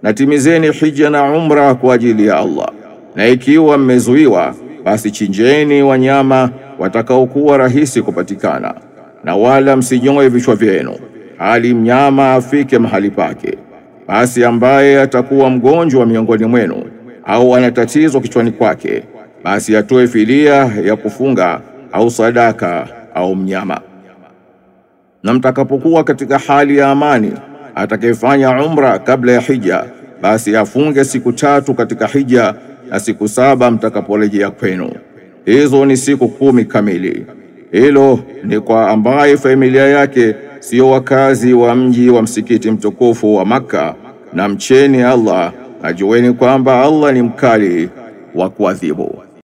na timizeni hija na umra kwa ajili ya Allah. Na ikiwa mmezuiwa, basi chinjeni wanyama watakaokuwa rahisi kupatikana, na wala msinyoe vichwa vyenu hali mnyama afike mahali pake. Basi ambaye atakuwa mgonjwa miongoni mwenu au ana tatizo kichwani kwake, basi atoe fidia ya kufunga au sadaka au mnyama. Na mtakapokuwa katika hali ya amani, atakayefanya umra kabla ya hija, basi afunge siku tatu katika hija na siku saba mtakaporejea kwenu. Hizo ni siku kumi kamili. Hilo ni kwa ambaye familia yake sio wakazi wa mji wa msikiti mtukufu wa Makka, na mcheni Allah, ajueni kwamba Allah ni mkali wa kuadhibu.